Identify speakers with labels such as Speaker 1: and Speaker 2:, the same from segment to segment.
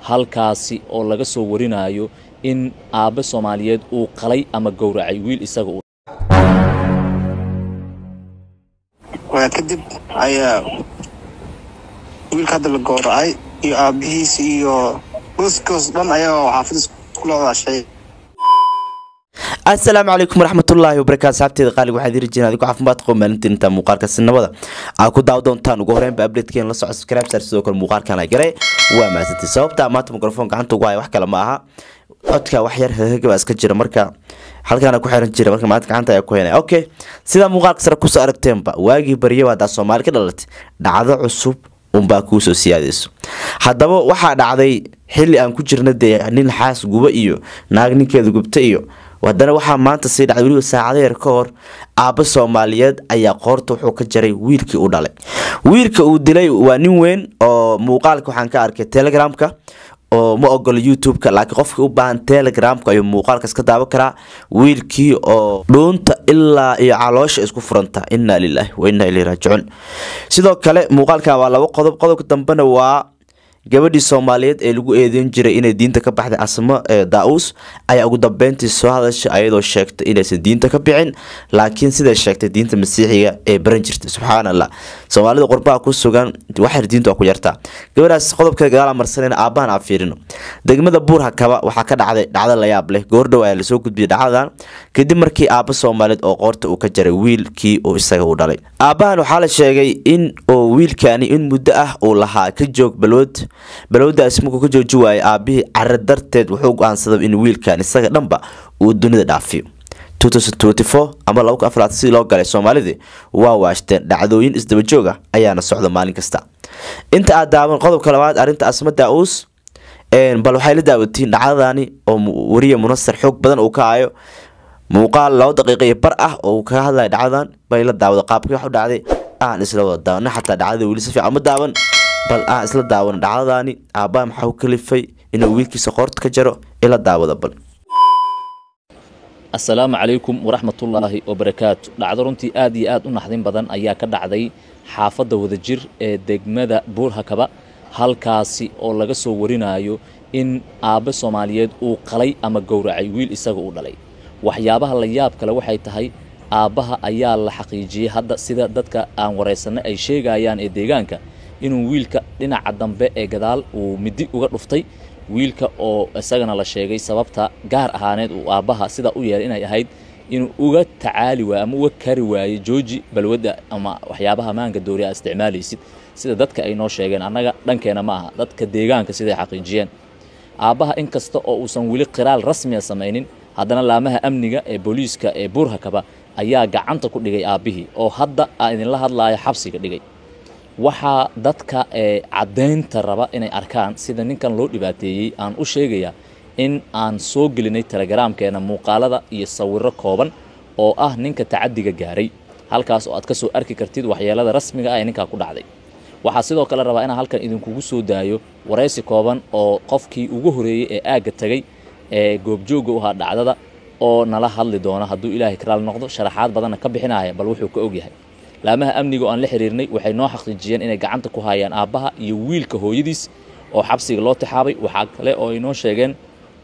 Speaker 1: halkaasi oo laga soo warinayo in aabbe soomaaliyeed uu qalay ama gowracay wiil isaga uu
Speaker 2: waa kadib ayaa wiilka hadda la gowracay iyo aabihiis iyo qoyskoos dhan ayaa xaafadis kula wadaashay
Speaker 3: asalaamu calaykum waraxmatullaahi wabarakaatu saxabteeda qaaliga waxaad iri jireen adigo caafimaad qabo maalintiin intaa muuqaalka sinabada aa ku daawo doontaan ugu horreynba updatekeen la soco subscribe sar sidoo kale muuqaalkan la gare waa mahadsantii sababta maanta mikrofon gacanta ugu haya wax kale ma aha codka wax yar hegabaa iska jira marka halkaana ku xiran jira marka maanta gacanta ayaa ku henaya okay sidaa muuqaalka sare kusoo aragteenba waagii baryaba haddaa soomaali ka dhalatay dhacdo cusub unbaa kuusoo siyaadayso haddaba waxaa dhacday xilli aan ku jirna dee nin xaas guba iyo naag ninkeeda gubta iyo haddana waxaa maanta sii dhacday weliba saacado yar ka hor aabba soomaaliyeed ayaa qoorta wuxuu ka jaray wiilkii u dhalay wiilka uu dilay waa nin weyn oo muuqaalka waxaan ka arkay telegramka oo ma ogolo youtube-ka laakiin qofkii u baahan telegramka ayuu muuqaalkaas ka daawan karaa wiilkii oo dhuunta ilaa iyo caloosha isku furanta inna lilaahi wa inna ilayhi raajicuun sidoo kale muuqaalkan waa laba qodob qodobka dambena waa gabadhii soomaaliyeed ee lagu eedeyn jiray inay diinta ka baxday asmo daa-uus ayaa ugu dambeyntii soo hadashay ayadoo sheegtay inaysan diinta ka bixin laakiin siday sheegtay diinta masiixiga ee baran jirtay subxaan allah soomaalida qurbaha ku sugan waxyar diintu waa ku yartaa gabadhaas qodobka gadaala marsanayna aabbahan aan fiirino degmada buur hakaba waxaa ka dhacday dhacdo layaab leh goordhow ayaa lasoo gudbiyay dhacdadan kadib markii aabba soomaaliyeed oo qoorta uu ka jaray wiilkii uu isaga u dhalay aabbahan waxaa la sheegay in oo wiilkaani in muddo ah uu lahaa ka joog balwad balowdaasi markuu ka jooji waayay aabihii cara darteed wuxuu go-aansaday in wiilkan isaga dhanba uu dunida dhaafiyo ama si loo galay soomaalidii waa waashteen dhacdooyin isdabajoog ah ayaana socda maalin kasta inta aad daawan qodobka labaad arinta asma daa-uus bal waxay la daawatiin dhacdadani oo wariya munasar xoog badan uu ka hayo muuqaal laba daqiiqa iyo bar ah oo uu kaga hadlaya dhacdadan bay la daawada qaabkii wax u dhacday aan isla wada daawana xataa dhacdada weli si fiican ma daawan bal aan isla daawano dhacdadaani aabbaha maxaa u kalifay inuu wiilkiisa qoorta ka jaro ila daawada bal
Speaker 1: assalaamu calaykum waraxmatullaahi wabarakaatu dhacdo runtii aad iyo aad u naxdin badan ayaa ka dhacday xaafadda wadajir ee degmada buurhakaba halkaasi oo laga soo warinayo in aabbe soomaaliyeed uu qalay ama gowracay wiil isaga u dhalay waxyaabaha la yaab kale waxay tahay aabbaha ayaa la xaqiijiyey hadda sida dadka aan waraysanay ay sheegayaan ee deegaanka inuu wiilka dhinaca dambe ee gadaal uu midi uga dhuftay wiilka oo isagana la sheegay sababta gaar ahaaneed uu aabbaha sidaa u yeelay inay ahayd inuu uga tacaali waayo ama uga kari waayey jooji balwadda ama waxyaabaha maanka doori aa isticmaalaysid sida dadka ay noo sheegeen annaga dhankeena ma aha dadka deegaanka siday xaqiijiyeen aabbaha inkasta oo uusan weli qiraal rasmiya samaynin haddana laamaha amniga ee booliiska ee buurhakaba ayaa gacanta ku dhigay aabbihii oo hadda aa idinla hadlaaya xabsiga dhigay waxaa dadka ee caddaynta raba inay arkaan sida ninkan loo dhibaateeyey aan u sheegayaa in aan soo gelinay telegaraamkeena muuqaalada iyo sawirro kooban oo ah ninka tacaddiga gaaray halkaas oo aad ka soo arki kartid waxyeelada rasmiga ah ee ninkaa ku dhacday waxaa sidoo kale rabaa inaan halkan idinkugu soo daayo waraysi kooban oo qofkii ugu horeeyey ee aagga tegay ee goobjoogga u ahaa dhacdada oo nala hadli doona hadduu ilaahay karaal noqdo sharaxaad badanna ka bixinaya bal wuxuu ka ogyahay laamaha amniga oo aan la xiriirnay waxay noo xaqiijiyeen inay gacanta ku hayaan aabbaha iyo wiilka hooyadiis oo xabsiga loo tixaabay waxaa kale oo ay noo sheegeen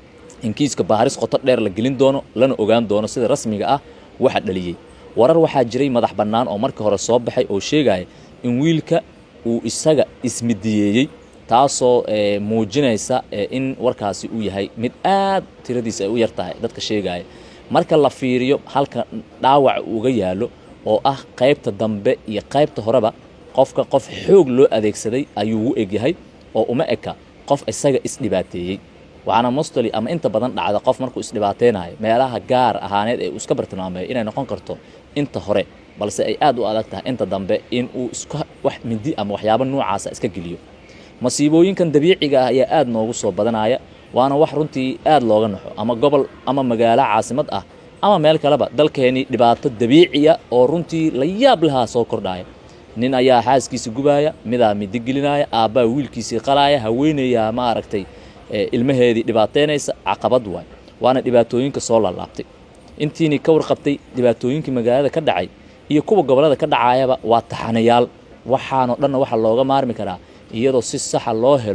Speaker 1: in kiiska baaris qoto dheer la gelin doono lana ogaan doono sida rasmiga ah waxa dhaliyey warar waxaa jiray madax bannaan oo markii hore soo baxay oo sheegaya in wiilka uu isaga ismidiyeeyey taasoo muujinaysa in warkaasi uu yahay mid aad tiradiisa ay u yar tahay dadka sheegaya marka la fiiriyo halka dhaawac uga yaallo oo ah qaybta dambe iyo qaybta horeba qofka qof xoog loo adeegsaday ayuu u egyahay oo uma eka qof isaga isdhibaateeyey waxaana mostoli ama inta badan dhacda qof markuu isdhibaateynayo meelaha gaar ahaaneed ee uu iska bartilmaameeyo inay noqon karto inta hore balse ay aad u adag tahay inta dambe in uu iska wax mindi ama waxyaabo noocaasa iska geliyo masiibooyinkan dabiiciga ah ayaa aad noogu soo badanaya waana wax runtii aad looga naxo ama gobol ama magaalo caasimad ah ama meel kaleba dalkeennii dhibaato dabiiciya oo runtii la yaab lahaa soo kordhaya nin ayaa xaaskiisa gubaaya midaa midi gelinaya aabbaa wiilkiisii qalaaya haweenayaa ma aragtay ilmaheedii dhibaateynaysa caqabad waay waana dhibaatooyinka soo laalaabtay intiinii ka warqabtay dhibaatooyinkii magaalada ka dhacay iyo kuwa gobollada ka dhacayaba waa taxanayaal waxaanoo dhanna waxaa looga maarmi karaa iyadoo si saxa loo helo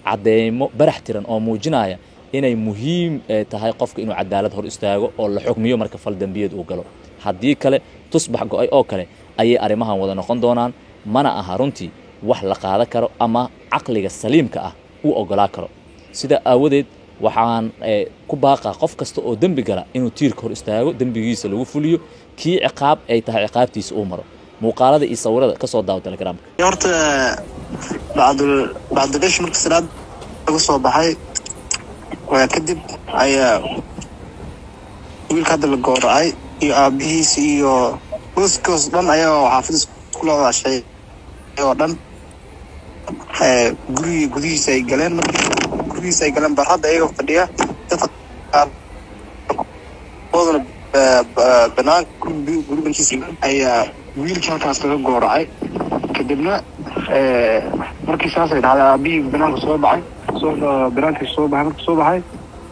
Speaker 1: cadeymo barax tiran oo muujinaya inay muhiim eh, tahay qofka inuu cadaalad hor istaago oo la xukmiyo marka fal dembiyeed uu galo haddii kale tusbax go-ay oo kale ayay arrimahan wada noqon doonaan mana aha runtii wax la qaadan karo ama caqliga saliimka ah uu ogolaa karo sidaa aawadeed waxaan eh, ku baaqaa qof kasta oo dembi gala inuu tiirka hor istaago dembigiisa lagu fuliyo kii ciqaab ay tahay ciqaabtiisa uu maro muuqaalada iyo sawirada ka soo daawo telegramka
Speaker 2: horta bacdul bacdulish marka salaad laga soo baxay waa kadib ayaa wiilka hadda la gowracay iyo aabihiis iyo qoyskoos dhan ayaa xaafadis kula wadaashay oo dhan Eh, gurigi gudihiisa ay galeen markii gurigiisa ay galeen barhadda ayagoo fadhiya dadka qaar oodana ba- ba- banaanka guri guri bankiisa ayaa wiilkii halkaas laga gowracay kadibna eh, markii saasay dhacday aabihii banaanka soo baxay soo banaanka soo baxay markii soo baxay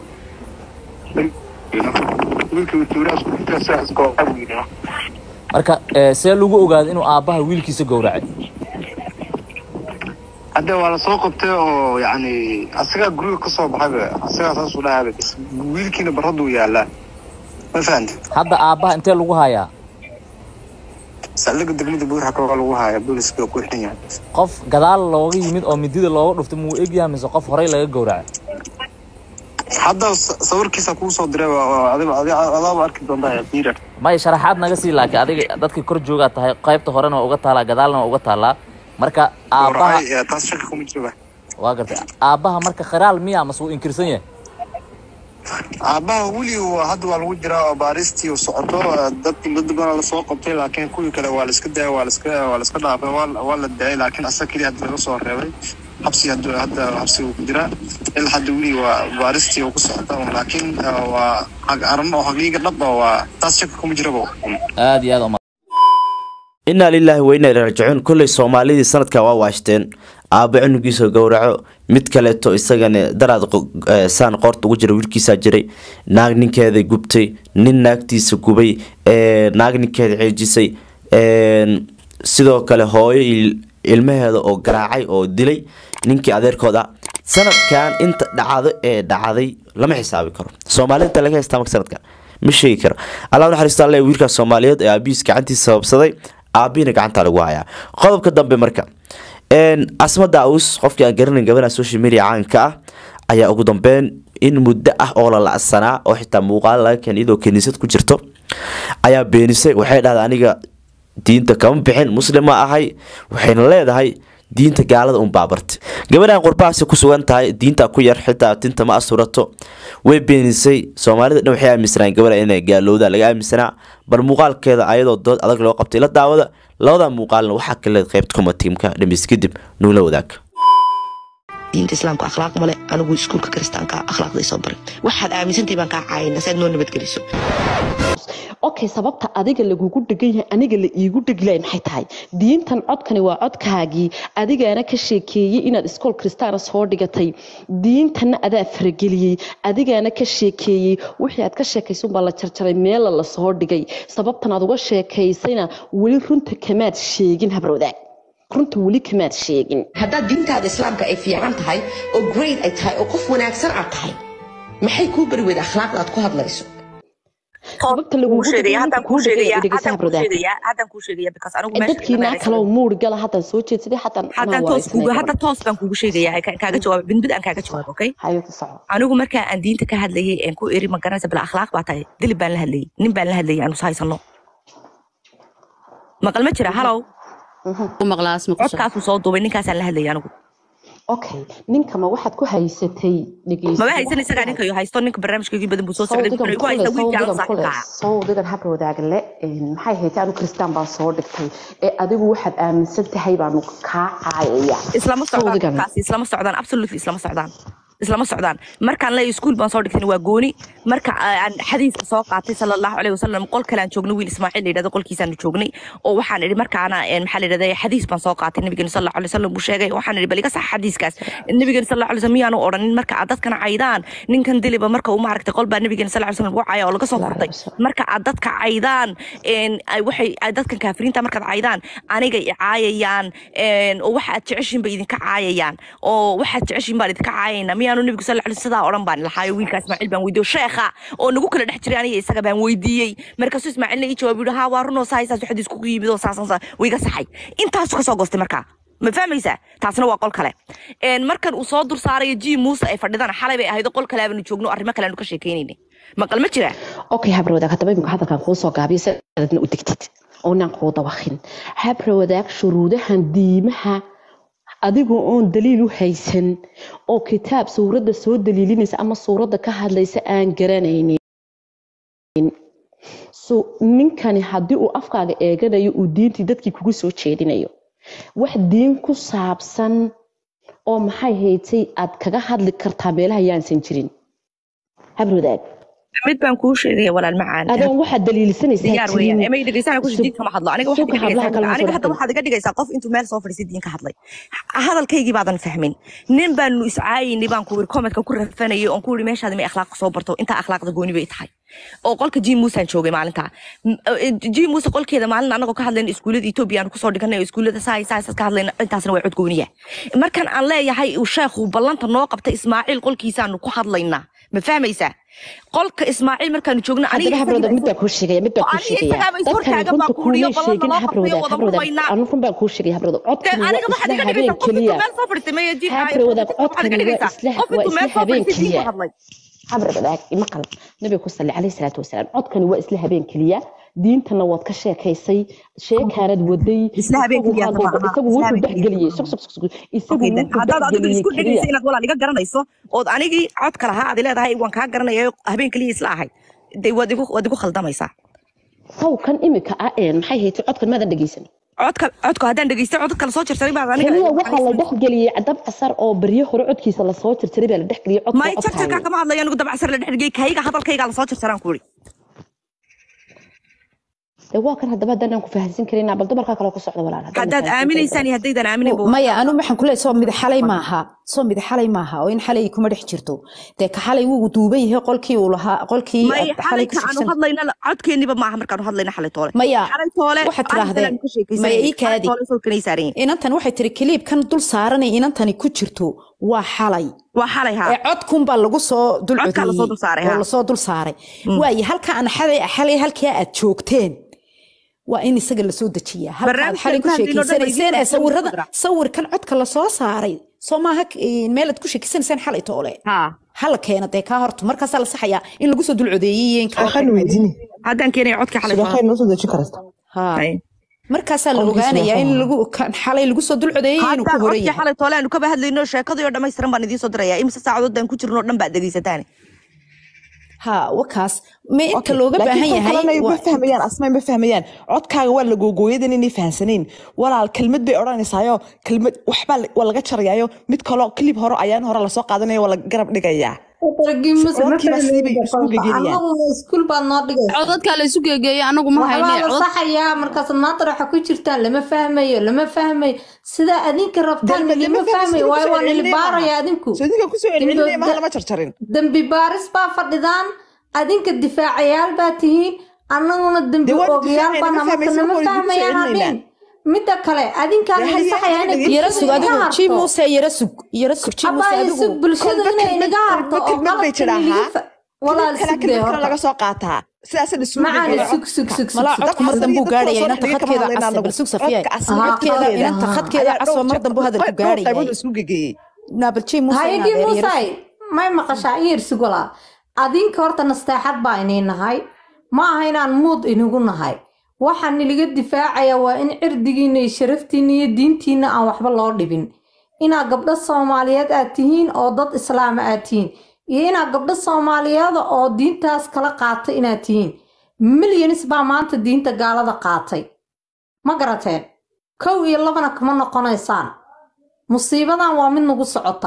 Speaker 2: wiilkii tuuraas intaas gowracay buu yidhi
Speaker 1: marka eh, see lagu ogaaday inuu aabbaha wiilkiisa gowracay
Speaker 2: hadda waa lasoo qabtay oo yani asagaa guriga ka soo baxayba asagaa saasuu dhahayba bas wiilkiina barraduu yaalaa ma fahanta
Speaker 1: hadda aabbaha intee lagu hayaa
Speaker 2: saldhiga degmada buurxaka waa lagu hayaa booliska ku xiran yahay
Speaker 1: qof gadaal looga yimid oo midida looga dhuftay muu egyahay mise qof horey laga gowracay
Speaker 2: hadda sa- sawirkiisa kuu soo diray waa- waa adiba adi- adaaba arki doontaa fiira
Speaker 1: may sharaxaad naga sii laakiin adiga dadka kor joogaa tahay qaybta horena waa uga taalaa gadaalna waa uga taalaa marka aabbaha
Speaker 2: gowracay eh, taas shaki kuma jiro ba
Speaker 1: waa gartay aabbaha marka khiraal miya mase wuu inkirsan yahay
Speaker 2: aabbaha weli waa- hadda waa lagu jiraa oo baaristii uu socoto eh, dadkii dad badan lasoo qabtay laakiin kuwii kale waa laiska daayay waa laiska waa laiska dhaafay waa la- waa la daayay laakiin asaga keliya hadda laga soo reebay xabsi hadda hadda xabsi uu ku jiraa ilaa hadda weli waa baaristii uu ku socota laakiin eh, waa xag arrin oo xaqiiqa dhab ah waa taas shaki kuma jiraba
Speaker 1: aad iyo aad uma
Speaker 3: inaa lilaahi wa inaa ilaihi raajicuun kolley soomaalidii sanadka waa waashteen aabba cunugiisa gowraco mid kaleeto isagana daraad qo- eh, saan qoorta ugu jira wiilkiisaa jiray naag ninkeeda gubtay nin naagtiisa gubay eh, naag ninkeeda ceejisay een, sidoo kale hooyo il- ilmaheeda oo garaacay oo dilay ninkii adeerkooda sanadkan inta dhacdo ee dhacday lama xisaabi karo soomaalida inta laga haystaa marka sanadkan ma sheegi karo allah naxariisto alle wiilkaas soomaaliyeed ee aabihiis gacantiisa sababsaday aabihiina gacanta lagu hayaa qodobka dambe marka een, asma daawus qofkii aan garanayn gabadha social media caanka ah ayaa ugu dambeyn in muddo ah oo la lacsanaa oo xitaa muuqaalo laga keenay iyadoo kaniisad ku jirto ayaa beenisay waxay dhahday aniga diinta kama bixin muslima ahay waxayna leedahay diinta gaalada un baabartay gabadhan qurbahaasi ku sugan tahay diinta ku yar xitaa tinta ma asurato way beenisay soomaalida dhan waxay aaminsanaan gabadha inay gaalowda laga aaminsanaa bal muuqaalkeeda ayadoo dood adag loo qabtay la daawada labada muuqaalna waxaa kaleed qaybta kuma tiimka dhamis kadib nuula wadaag
Speaker 4: diinta islaamka akhlaaq male anigu iskuulka kiristaanka akhlaaqda isoo baray waxaad aaminsantahay baan kaa caayina si aad noo nabadgeliso
Speaker 5: okay sababta adiga lagugu dhegan yahay aniga la iigu dhegilay maxay tahay diintan codkani waa codkaagii adigaana ka sheekeeyey inaad iskool kristaana soo dhigatay diintanna adaa farageliyey adigaana ka sheekeeyey wixii aad ka sheekaysunbaa la jarjaray meela la soo dhigay sababtan aad uga sheekaysayna weli runta kamaad sheegin habrowdaag runta weli kamaad sheegin
Speaker 4: haddaad diintaada islaamka ay fiican tahay oo grade ay tahay oo qof wanaagsan aad tahay maxay kuu bari weyda akhlaaqda aad ku hadlayso
Speaker 5: sababta lagugu dhegan yahay kuu dhegaya dhegeysa habrowdaag
Speaker 6: haddaan kuu sheegaya because anigu meesha
Speaker 5: dadkiinaa kaloo muuri gala haddaan soo jeedsaday haddaan
Speaker 6: haddaan toos kugu hadda toos baan kugu sheegaya ha- ka- kaaga jawaab midmid aan kaaga jawaab okay
Speaker 5: hayo ku soco
Speaker 6: anigu markaa aan diinta ka hadlayay aan ku eri ma garanaysa bala akhlaaq baa tahay dilib baan la hadlayay nin baan la hadlayay aanu haysano maqal ma jira halow
Speaker 7: maqlaas ma ku soo
Speaker 6: codkaasuu soo duubay ninkaasaan la hadlayay anigu
Speaker 5: okay ninkama waxaad ku haysatay dhegeyso
Speaker 6: maba haysan isagaa ninka yo haysto ninka barnaamijkaygii badan buu soo socday
Speaker 5: sawdigan
Speaker 6: igu haysta
Speaker 5: kule
Speaker 6: wiilkaan
Speaker 5: sawdigan kule
Speaker 6: saaxiibkaa
Speaker 5: sawdigan habra wadaagle maxay haytay anu kristaan baan soo dhigtay ee adigu waxaad aaminsan tahay baanu kaa caayaya
Speaker 6: islama socdaan
Speaker 5: Sawdigan.
Speaker 6: kaasi islama socdaan absolutely islama socdaan islama socdaan markaan leeyahay iskuul baan soo dhigtay waa gooni marka aan xadiiska soo qaatay sala allahu caleyhi wasalam qol kale aan joogno wiil ismaaciil la yidhahdo qolkiisaanu joognay oo waxaan idhi markaana een, maxaa la yidhahda xadiis baan soo qaatay nabigeena sal allahu alay wasalam buu sheegay waxaan idhi bal iga sax xadiiskaas nabigeena sal allahu alay wasalam miyaanu odhanin marka aad dadkana caydaan ninkan diliba marka uu maaragtay qol baa nabigeena sal allahu alay wasalam lagu caya oo laga soo furtay marka aad dadka caydaan een, ay waxay ay dadkan kaafiriinta markaad caydaan aniga i caayayaan een, oo waxa aad jeceshiin bay idinka caayayaan oo waxaad jeceshiin baan idinka caayayna miyaanu nabigu sal alay sidaa odhan baan lahaayo wiilka ismaaciil baan weydiiyo sheekha oo nagu kala dhex jiray aniga isaga baan weydiiyey markaasuu ismaaciilna ii jawaab yihi haa waa runoo saa saas xadiis kugu yimid oo saasan saa wiiga saxay intaasu ka soo goostay markaa ma fahmaysaa taasna waa qol kale Een, markan uu soo dul saarayo ji muuse ay fadhidana xalay bay ahayd qol kale aanu joogno arrimo kale aanu ka sheekeynayna maqal ma jiraa
Speaker 5: okay habre wadaag haddaba imika hadalkan kuu soo gaabiyo si aadna u degtid oonaan kuu dawaqin habre wadaag shuruudahan diimaha adigoo oon daliil u haysan oo kitaab suuradda soo daliilinaysa ama suuradda ka hadlaysa aan garanaynin so ninkani haddii uu afkaaga eeganayo uu diintii dadkii kugu soo jeedinayo wax diin ku saabsan oo maxay haytay aad kaga hadli kartaa meelaha yaansan jirin habre wadaag
Speaker 6: mid baan kuu sheegaya walaal macaan
Speaker 5: adoon waxaad daliilsanaysaa
Speaker 6: diyaar weeyaan
Speaker 5: jirin.
Speaker 6: emay dhegeysana ku diin kama hadlo aniga waxaad
Speaker 5: Suuqa
Speaker 6: iga
Speaker 5: hablaha
Speaker 6: dhigaysaa
Speaker 5: kalena
Speaker 6: aniga
Speaker 5: soo
Speaker 6: hadda
Speaker 5: dhaqan.
Speaker 6: waxaad iga dhigaysaa qof intuu meel soo fadhiisay diin ka hadlay hadalkaygii baadan fahmin nin baanu iscaayini baan ku yiri komadka ku rafanayay oon ku yiri meeshaadi may akhlaaq soo barto intaa akhlaaqda gooni bay tahay oo qolka jim muusaan joogay maalinta jim muuse qolkeeda maalin anagoo ka hadlayna iskuullada etoobiya aan kusoo dhiganay oo iskuullada saay saasas ka hadlayna intaasna waa cod gooniya markan aan leeyahay uu sheekhu ballanta noo qabtay ismaaciil qolkiisaanu ku hadlaynaa ma fahmaysaa qolka ismaaciil markaanu joogno
Speaker 5: haddaba habrooda mid baan kuu sheegaya mid baan kuu
Speaker 6: Aniga
Speaker 5: sheegaya
Speaker 6: isagaaba is hortaagan
Speaker 5: dadkan
Speaker 6: baan
Speaker 5: runta
Speaker 6: ku yidhi,
Speaker 5: kuumay
Speaker 6: ballan
Speaker 5: sheegin
Speaker 6: naloo qabtay,
Speaker 5: habrooda
Speaker 6: wada
Speaker 5: habrooda
Speaker 6: rumaynaa.
Speaker 5: anu run baan kuu sheegaya habrooda codkani waa
Speaker 6: aniga waxaad
Speaker 5: isla
Speaker 6: iga
Speaker 5: habeen
Speaker 6: dhigaysaa qof intuu
Speaker 5: keliya
Speaker 6: meel soo fadhiistay maya jin
Speaker 5: habrooda
Speaker 6: waxaad iga
Speaker 5: codkani waa
Speaker 6: dhigaysaa
Speaker 5: isla
Speaker 6: qof
Speaker 5: waa
Speaker 6: intuu
Speaker 5: isla
Speaker 6: meel soo
Speaker 5: habeen
Speaker 6: fadhiistay jin
Speaker 5: keliya
Speaker 6: ku hadlay
Speaker 5: habrooda ima qalab nabiga ku salli calayhi salaatu wasalaam codkani waa isla habeen keliya diintana waad ka sheekaysay sheekaanad waday
Speaker 6: Isla habeen
Speaker 5: isagu
Speaker 6: keliya
Speaker 5: hadlay-
Speaker 6: tama aha,
Speaker 5: isagu
Speaker 6: isla
Speaker 5: wuxuu
Speaker 6: habeen keliya
Speaker 5: dhexgeliyey
Speaker 6: tama aha.
Speaker 5: shaq shaq shaq isagu
Speaker 6: Okay, then.
Speaker 5: wuxuu
Speaker 6: haddaad adiga
Speaker 5: dhexgeliyey
Speaker 6: isku
Speaker 5: keliya
Speaker 6: dhegaysa inaad walaal iga garanayso ood anigii codka lahaa aad leedahay waan kaa garanaya habeen keliya isla ahay dee waad igu waad igu khaldamaysaa
Speaker 5: sawkan imika ah een maxay haytay codkan maadan dhegeysan
Speaker 6: codka codka haddaan dhegaystay codka kala soo jarsaray baad aniga
Speaker 5: keliya waxaa la dhexgeliyey cadab casar oo baryo hore codkiisa lasoo jarjaray baa la dhexgeliyey codka
Speaker 6: may jarjarkaa
Speaker 5: codkaaga
Speaker 6: kama hadlayo anigu dabcsar la dhexdhigay kayga hadalkaygaa lasoo jarjaraan ku iri
Speaker 5: dee waa kan haddaba haddaan ku fahansin karin bal dumarkaa kale ku socda walaal haddaan
Speaker 6: haddaad
Speaker 5: fahansin
Speaker 6: aaminaysaan iyo haddaydan aaminin
Speaker 8: maya anu waxaan ku leeyahay soo mid xalay maaha soo mid xalay maaha oo in xalay kuma dhex jirto dee ka xalay wuu duuban yahay qolkii uu lahaa qolkii
Speaker 6: may
Speaker 8: aad xalay ku
Speaker 6: xalayka aanu
Speaker 8: shigsan
Speaker 6: hadlayna codkeeniba maaha markaanu hadlayna xalay toole
Speaker 8: maya
Speaker 6: xalay toole
Speaker 8: waxaad tidhaahdeen maya ii kaadi
Speaker 6: sawirkanay saaran yihiin
Speaker 8: inantan waxay tiri kiliibkan dul saaranay inantani ku jirto waa xalay
Speaker 6: waa xalay haa
Speaker 8: ee codkunbaa lagu soo dul
Speaker 6: Codkaa lasoo dul saaray,
Speaker 8: oo
Speaker 6: haa.
Speaker 8: lasoo dul saaray waaye halka aan xalay xalay halkii aad joogteen waa in isaga lasoo dejiyaa halka aad
Speaker 6: Barnaamijkan
Speaker 8: xalay ku
Speaker 6: ku hadlayno dhan bay
Speaker 8: sheekeysanayseen ee
Speaker 6: idiin soo
Speaker 8: sawirada
Speaker 6: dira.
Speaker 8: sawirkan codka lasoo saaray soo maaha eh, meel aad ku sheekeysanayseen xalay toole
Speaker 6: haa
Speaker 8: hala keena dee kaa horta markaasaa la saxayaa in lagu soo dul codeeyey iyo in kale.
Speaker 9: waxaan weydiini
Speaker 6: haddaan keenaya codka xalay
Speaker 9: sidoo noo soo dejin karasta
Speaker 8: Haa.
Speaker 6: Hay.
Speaker 8: markaasaa la
Speaker 9: Qolkiisa
Speaker 8: ogaanayaa in
Speaker 9: waa
Speaker 8: lagu kan xalay lagu soo dul codeeyey inuu ku
Speaker 6: haddaan
Speaker 8: horan
Speaker 6: codkii
Speaker 8: yahay
Speaker 6: xalay toole aanu kaba hadlayno sheekadii oo dhammaystiran baan idiin soo dirayaa imise saacadood baan ku jirno oo dhan baad dhegaysataan
Speaker 8: haa wakaas ma inta looga baahan yahay
Speaker 9: ma
Speaker 8: waa-
Speaker 9: fahmayaan asmay ma fahmayaan codkaaga waa la googooyadan inay fahansanayn walaal kelmad bay odhanaysaayo kelmad waxbaa la- waa laga jarayaayo mid kaloo klib hore ayaan hore lasoo qaadanaya waa la garab dhigayaa codkiiba siibay isku gegeliyaan
Speaker 10: iskuul baad noo dhigaysa
Speaker 7: codadkaa la isu geegeeya anagu ma
Speaker 10: waxbaa
Speaker 7: hayne
Speaker 10: la
Speaker 7: codad
Speaker 10: saxayaa markaas maanta waxa ku jirtaan lama fahmayo lama fahmayo sidaa adinka rabtaan
Speaker 9: Dee,
Speaker 10: lama
Speaker 9: lama
Speaker 10: fahmayo
Speaker 9: fahmaysid,
Speaker 10: waayo waa
Speaker 9: kusoo
Speaker 10: nili
Speaker 9: celcelinaya
Speaker 10: baaraya
Speaker 9: maaha.
Speaker 10: adinku
Speaker 9: soo idinka kusoo celcelinaya maha lama jarjarin
Speaker 10: dembi baaris baa fadhidaan adinka difaacayaal baa tihiin annaguna dembi
Speaker 9: Dee, waad
Speaker 10: oogayaal
Speaker 9: difaacay,
Speaker 10: baan
Speaker 9: nama
Speaker 10: marka
Speaker 9: fahmaysid,
Speaker 10: nama
Speaker 9: waa idinku soo
Speaker 10: fahmayaan
Speaker 9: celinaynaa.
Speaker 10: habeen midda kale adinkaan
Speaker 9: Dee,
Speaker 10: haysaxayaa
Speaker 9: haddii
Speaker 10: inay
Speaker 8: yara sug adigu
Speaker 10: bulshada
Speaker 8: ji
Speaker 10: inaga
Speaker 8: muuse yara sug yara sug ji muuse
Speaker 10: abaayo
Speaker 8: adigu
Speaker 10: sug bulshada
Speaker 9: kolba
Speaker 10: inay
Speaker 9: kelmad-
Speaker 10: inaga harto
Speaker 9: kolba
Speaker 10: oo
Speaker 9: kelmad bay
Speaker 10: qalabka
Speaker 9: tidhaahaa.
Speaker 10: niliga fa- walaal
Speaker 9: kala
Speaker 10: sug dee
Speaker 9: kelmad kale
Speaker 10: horta
Speaker 9: laga soo qaataa sidaasa isugu
Speaker 10: Macaan,
Speaker 9: gegeya
Speaker 10: sug, sug, sug,
Speaker 8: malaa
Speaker 10: sug.
Speaker 8: codku mar dambu gaadhaya inanta khadkeeda casay bal sug safiya khadkeeda inanta khadkeeda casoo mar dambu hadalku gaadhaya
Speaker 9: isku gegeeyey
Speaker 8: naabal ji muuse
Speaker 10: hayadii
Speaker 8: inaad yara
Speaker 10: muusay may maqashaa in yar sug walaa adinka horta nasteexad baa inay nahay ma aha inaan muud inagu nahay waxaa niliga difaacaya waa in cirdigiina iyo sharaftiina iyo diintiina aan waxba loo dhibin inaa gabdho soomaaliyeed aad tihiin oo dad islaama aad tihiin iyo inaa gabdho soomaaliyeeda oo diintaas kala qaata inaad tihiin milyanis baa maanta diinta gaalada qaatay ma garateen kow iyo labana kama noqonaysaan musiibadan waa mid nagu socota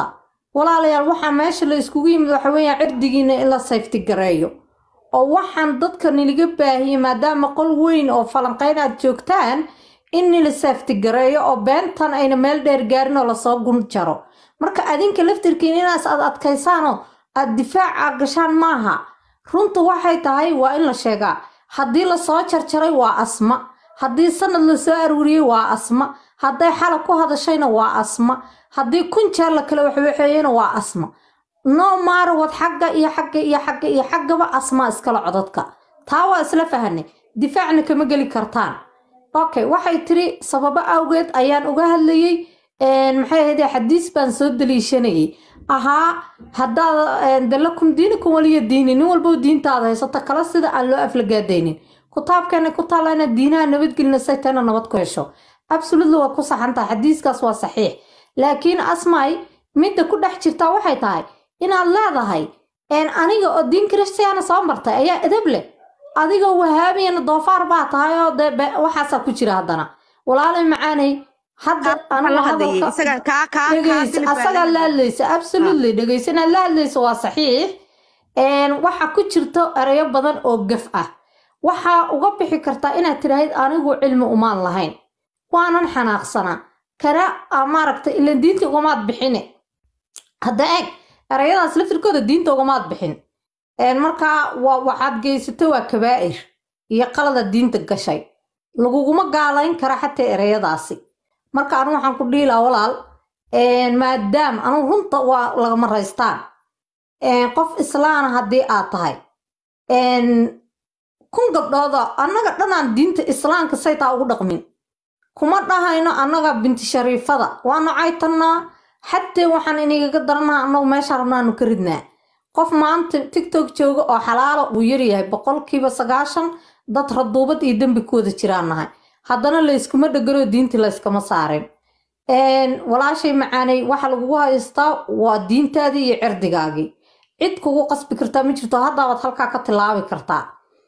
Speaker 10: walaalayaal waxaa meesha la iskugu yimid waxa weeyaan cirdigiina in la safety gareeyo oo waxaan dadka niliga baahiyey maadaama qol weyn oo falanqeyn aad joogtaan in nila safety gareeyo oo beentan ayna meel dheer gaarin oo lasoo gun jaro marka adinka laftirkiin inaas aad adkaysaanoo aad difaaca gashaan maaha runtu waxay tahay waa in la sheegaa haddii lasoo jarjaray waa asma haddii sanad lasoo aruuriyey waa asma hadday xala ku hadashayna waa asma haddii kun jeer la kala waxwaxeeyena waa asma no maarowad xagga iyo xagga iyo xagga iyo xaggaba asma iskala codadka taa waa isla fahanay difaacna kama geli kartaan okay waxay tiri sababo awgeed ayaan uga hadlayey maxay ahayd xadiis baan soo daliishanayay ahaa haddaad dalakum diinikum waliya diini nin walbo diintaada haysato kala sida aan loo aflagaadaynin kutaabkeena ku taalla inaad diinaha nabadgelina saytana nabad ku hesho absolutely waa ku saxantaha xadiiskaas waa saxiix laakiin asmay midda ku dhex jirtaa waxay tahay inaad leedahay aniga oo diin kiristiyaana soo martay ayaa edab leh adigoo wahaabiyana doofaar baa tahay oo dee waxaasaa ku jira haddana walaalay macaanay hadda asagaa la hadlaysa absolutely dhegeysa inaad la hadlayso waa saxiix waxa ku jirto erayo badan oo gaf ah waxaa uga bixi kartaa inaad tiraahid anigu cilmi umaan lahayn waanan xanaaqsanaa kana maaragtay ilan diinta ugamaad bixine hadda eeg erayadaas laftirkooda diinta ugamaad bixin markaa waxaad geysatay waa kabaa'ir iyo qalada diinta gashay laguguma gaalayn kara xataa erayadaasi marka anu waxaan ku dhiilaa walaal maadaam anu runta waa lagama raystaan qof islaana haddii aad tahay kun gabdhooda annaga dhanaan diinta islaamka saytaa ugu dhaqmin kuma dhahayno annaga binti shariifada waanu caytannaa xatee waxaan inigaga daranaa annagu meesha rabnaanu ka ridnaa qof maanta tigtok jooga oo xalaala uu yaryahay boqolkiiba sagaashan dad raduubad iyo dembi ku wada jiraan nahay haddana layskuma dheganoo diintii layskama saarin walaashay macaanay waxa lagugu haystaa waa diintaadii iyo cirdigaagii cid kugu qasbi kartaa ma jirto haddaabaad halkaa ka tilaabi kartaa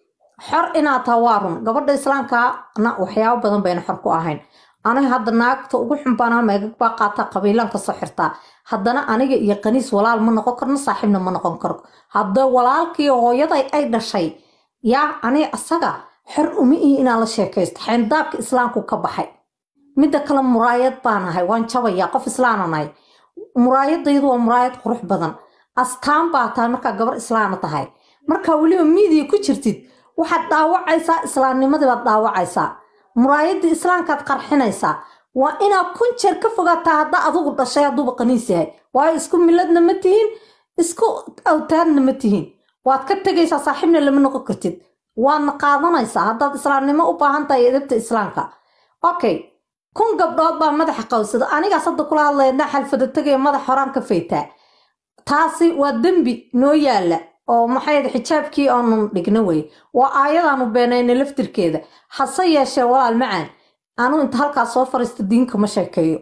Speaker 10: xor inaad taha waa run gabadha islaamkana waxyaabo badan bayna xor ku ahayn aniga hadda naagta ugu xumbaanaa meegag baa qaataa qabiilaan kasoo xirtaa haddana aniga iyo qaniis walaal ma noqon karno saaxiibna ma noqon karo hadda walaalkii hooyaday ay dhashay yaa aniga asaga xor uma ihi inaan la sheekaysto xayndaabka islaamku ka baxay midda kale muraayad baan ahay waan jabayaa qof islaana nahay muraayadaydu waa muraayad qurux badan astaan baa tahay markaa gabar islaana tahay markaa weliba miidiya ku jirtid waxaad dhaawacaysaa islaamnimadii baad dhaawacaysaa muraayadii islaamkaad qarxinaysaa waa inaad kun jeer ka fogaataa haddaa adugu dhashay hadduuba qaniis yahay waayo isku miladna ma tihiin isku awtaadna ma tihiin waad ka tegaysaa saaxiibna lama noqon kartid waadna qaadanaysaa haddaad islaamnimo u baahan tahay edabta islaamka okay kun gabdhood baa madaxa qawsada anigaas hadda kula hadlayna xalfada tegaya madax horaan ka faytaa taasi waa dembi noo yaala oo maxay xijaabkii aanu dhigna wey waa aayadaanu beenayna laftirkeeda hase yeeshee walaal macaan anu inta halkaas soo fariista diinka ma sheekeeyo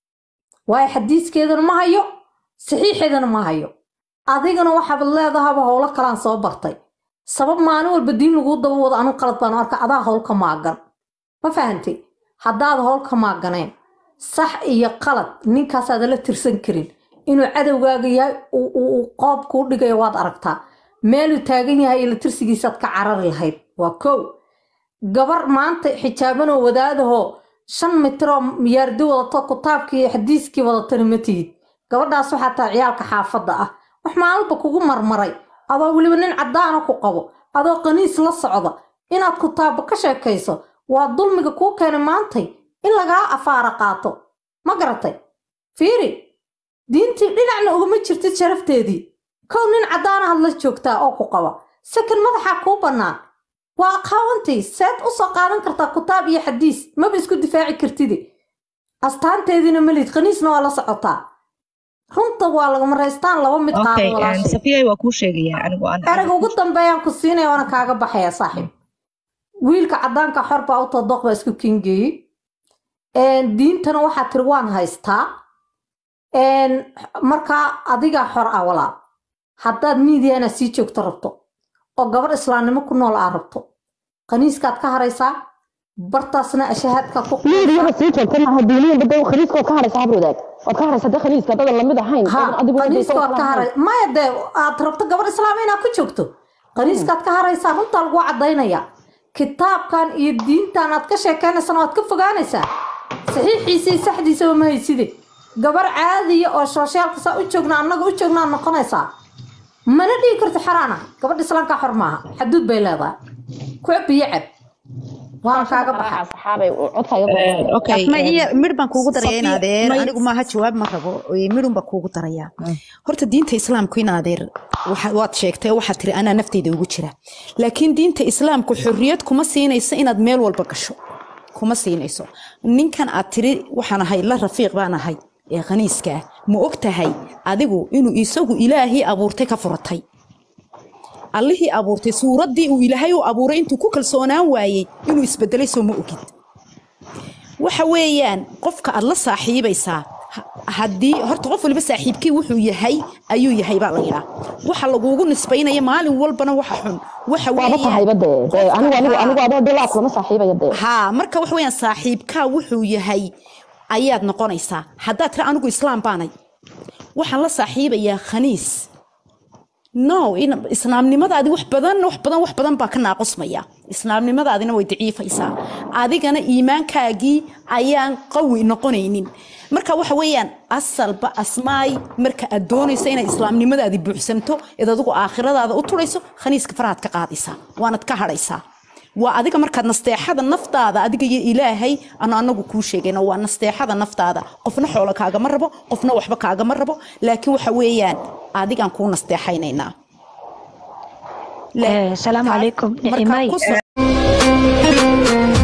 Speaker 10: waayo xadiiskeedana ma hayo saxiixeedana ma hayo adigana waxaabad leedahaba howlo kalaan soo bartay sabab maalin walba diin laguu daba wado anu qalad baan arka adaa howl ka maagan ma fahantay haddaad howl ka maaganeen sax iyo qalad ninkaasaada la tirsan karin inuu cadowgaaga yahay uu qoob kuu dhigayo waad aragtaa meeluu taagan yahay ila tirsigiisaad ka carari lahayd waa kow gabar maanta xijaabanoo wadaadahoo shan mitiroo miyaardi wadato kutaabkii iyo xadiiskii wadatana ma tihid gabadhaas waxaa tahay ciyaalka xaafadda ah wax maalba kugu marmaray adoo weliba nin caddaana ku qabo adoo qaniis la socda inaad kutaabo ka sheekayso waa dulmiga kuu keenay maantay in lagaa afaara qaato ma garatay fiiri diintii dhinacna ugama jirtid sharafteedii kow nin caddaana had la joogtaa oo ku qaba sakan madaxaa kuu bannaan waa aqaawantay seed u soo qaadan kartaa kutaab iyo xadiis maba isku difaaci kartidi astaanteediina melid qaniisna waa la socotaa runta waa lagama raystaan laba mid qaadaerag ugu dambeeyaan ku siinaya waana kaaga baxaya saaxiib wiilka caddaanka xor baa u toodoq baa isku kingeeyey diintana waxaa tiri waan haystaa markaa adigaa xor ah walaal haddaad miidiya inaad sii joogto rabto oo gabar islaamnimo ku nool aa rabto qaniiskaad ka haraysaa bartaasna ashahaadka ku
Speaker 5: liidiyada sii joogta maaha diiniyan bada khaliiska ood ka haraysa habr wadaag ood ka haraysa dee khaliiska dada lamid ahayn
Speaker 10: ha
Speaker 5: adigu
Speaker 10: qaniiskood ka haray maya dee aad rabto gabadh islaam inaad ku joogto qaniiskaad ka haraysaa runtaa lagu cadaynaya kitaabkan iyo diintan aad ka sheekeynaysana waad ka fogaanaysaa saxiixiisa iyo saxdiisaba ma hayside gabar caadiya oo shooshaalka saa u joogna annaga u joognaa noqonaysaa mana dhihi karto xaraana gabadha islaamka xor maaha xaduud bay leedahay ku cab iyo cab waan kaaga
Speaker 8: okay midh baan kuugu daraya in adeer anigu maaha jawaab ma rabo midhun baan kuugu daraya horta diinta islaamku in adeer waad sheegtay waxaad tiri anaa nafteyda ugu jira laakiin diinta islaamku xorriyad kuma siinayso inaad meel walba gasho kuma siinayso ninkan aad tiri waxaan ahay la rafiiq baan ahay ee khaniiska ah ma og tahay adigu inuu isagu ilaahii abuurtay ka furatay allihii abuurtay suuraddii uu ilaahay u abuuray intuu ku kalsoonaan waayey inuu isbedelay soo ma ogid waxa weeyaan qofka aad la saaxiibaysaa haddii horta qof waliba saaxiibkii wuxuu yahay ayuu yahay baa la yidhaa waxa laguugu nisbaynaya maalin walbana waxa xun waxa
Speaker 5: waaba tahayba dee dee anigu anigu anigu adoo dhilaas lama saaxiibaya dee
Speaker 8: haa marka waxa weeyaan saaxiibkaa wuxuu yahay ayaad noqonaysaa haddaad tira anigu islaam baanay waxaan la saaxiibayaa khaniis no islaamnimadaadi wax badan wax badan wax badan baa ka naaqusmaya islaamnimadaadina way daciifaysaa adigana iimaankaagii ayaan qawi noqonaynin marka waxa weeyaan asalba asmaay marka aad doonayso inay islaamnimadaadi buuxsanto eed adigu aakhiradaada u turayso khaniiska farahaad ka qaadaysaa waanad ka hadhaysaa waa adiga markaad nasteexada naftaada adiga iyo ilaahay anu anagu kuu sheegayno waa nasteexada naftaada qofna xoolo kaagama rabo qofna waxba kaagama rabo laakiin waxa weeyaan adigaan kuu nasteexaynaynaa
Speaker 11: السلام عليكم نعمي